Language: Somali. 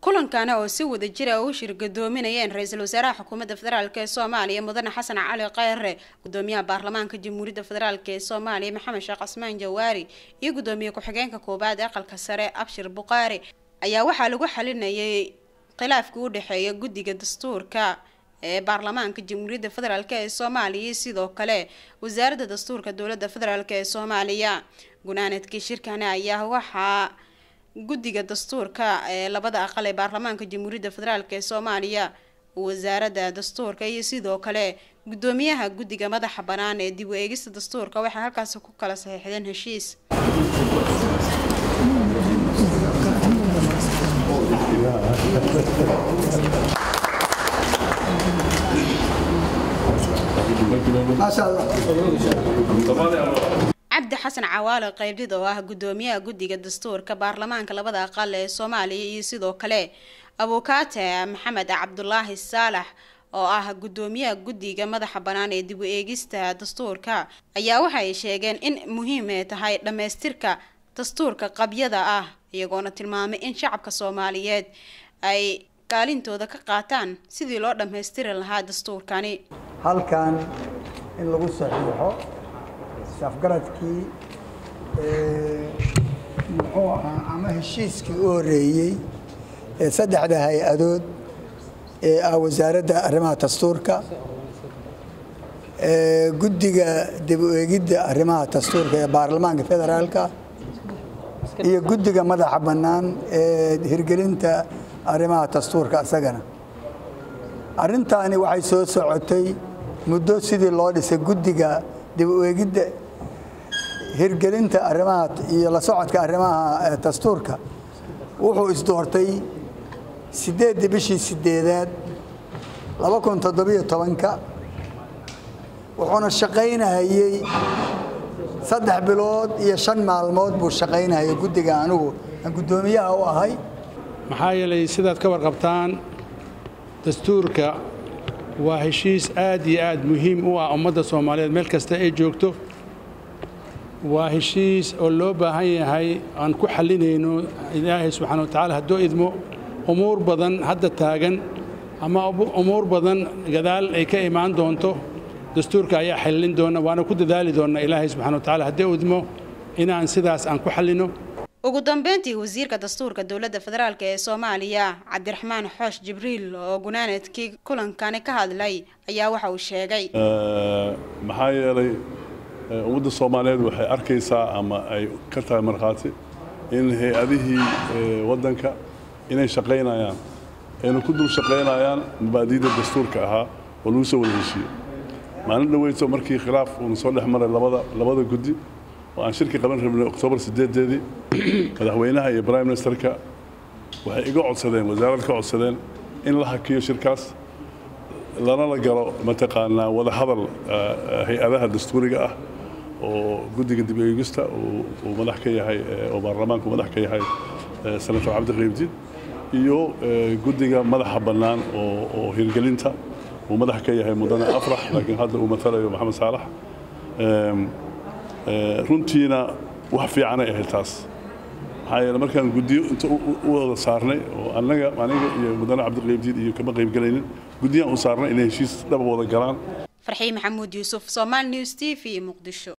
kulankana oo si wada jira u shirgadoominayeen ra-iisul wasaaraha xukuumadda federaalk ee soomaaliya mudane xasan cali kheyre gudoomiyaha baarlamaanka jamhuuriyadda federaalk ee soomaaliya maxamed sheekh casmaan jawaari iyo gudoomiye ku-xigeenka koobaad aqalka sare abshir buqaari ayaa waxaa lagu xalinayay khilaafkii u dhexeeya guddiga dastuurka ee baarlamaanka jamhuuriyadda federaalk ee soomaaliya iyo sidoo kale wasaaradda dastuurka dowladda federaalk ee soomaaliya gunaanadkii shirkani ayaa waxaa guddiga dastuurka ee labada aqal ee baarlamaanka jamhuuriyadda federaalk ee soomaaliya wasaaradda dastuurka iyo sidoo kale gudoomiyaha guddiga madaxa bannaan ee dib u eegista dastuurka waxay halkaasi ku kala saxiixdeen heshiis cabdi xasan cawaale qeybdid oo ah gudoomiyaha guddiga dastuurka baarlamaanka labada aqal ee soomaaliya iyo sidoo kale abukaate maxamed cabdulaahi saalax oo ah gudoomiyaha guddiga madaxa bannaan ee dib u eegista dastuurka ayaa waxay sheegeen in muhiim ay tahay dhammaystirka dastuurka qabyada ah iyagoona tilmaamay in shacabka soomaaliyeed ay kaalintooda ka qaataan sidii loo dhammaystiri lahaa dastuurkani halkan in lagu saxiixo safgaradkii muxuu ahaa ama heshiiskii u horeeyey ee saddexda hay-adood ee ah wasaaradda arrimaha dastuurka guddiga dib u eegidda arrimaha dastuurka ee baarlamaanka federaalka iyo guddiga madaxa bannaan ee hirgelinta arrimaha dastuurka isagana arrintaani waxay soo socotay muddo sidii loo dhisay guddiga dib u eegidda hirgelinta arrimaha iyo la socodka arrimaha dastuurka wuxuu isdoortay siddeeddii bishii sideedaad laba kun toddobiyo tobanka wuxuuna shaqaynahayey saddex bilood iyo shan maalmood buu shaqaynahayay guddiga anigu aan guddoomiyaha u ahay maxaa yeelay sidaad ka warqabtaan dastuurka waa heshiis aad iyo aad muhiim u ah ummadda soomaaliyeed meel kasta ay joogto waa heshiis oo loo baahan yahay aan ku xallinayno ilaahay subxana wa tacaala hadduu idmo umuur badan hadda taagan ama umuur badan gadaal ay ka imaan doonto dastuurka ayaa xallin doona waana ku dadaali doonnaa ilaahay subxana wa tacala hadduu idmo inaan sidaas aan ku xallinno ugu dambeyntii wasiirka dastuurka dowladda federaalk ee soomaaliya cabdiraxmaan xoosh jibriil oo gunaanadkii kulankani ka hadlay ayaa waxa uu sheegay maxaa yeelay ummadda soomaaliyeed waxay arkaysaa ama ay ka tahay markhaati in hay-adihii waddanka inay shaqaynayaan ayna ku dul shaqaynayaan mabaadiida dastuurka ahaa oo lagu soo wada heshiiyey maalin dhaweyso markii khilaaf uuna soo dhex maray labada labada guddi oo aan shirki qaban rabnay oktoobar sideedeedii madaxweynaha iyo prime ministerka waxay iga codsadeen wasaarad ka codsadeen in la hakiyo shirkaas lana la galo mataqaanaa wada hadal hay-adaha dastuuriga ah oo guddiga dib eegista uu madax ka yahay oo baarlamaanku madax ka yahay senator cabdiqaybdiin iyo guddiga madaxa bannaan oo hirgelinta uu madax ka yahay mudane afrax laakiin hadda uu matalayo maxamed saalax runtiina wax fiicanay ahayd taas maxaa yeele markaan guddiyo inta u wada saarnay oo annaga aniga iyo mudane cabdiqaybdiin iyo kama qaybgelaynin guddiyaan u saarnay inay heshiis dhaba wada galaan farxii maxamuud yuusuf somaali news t v muqdisho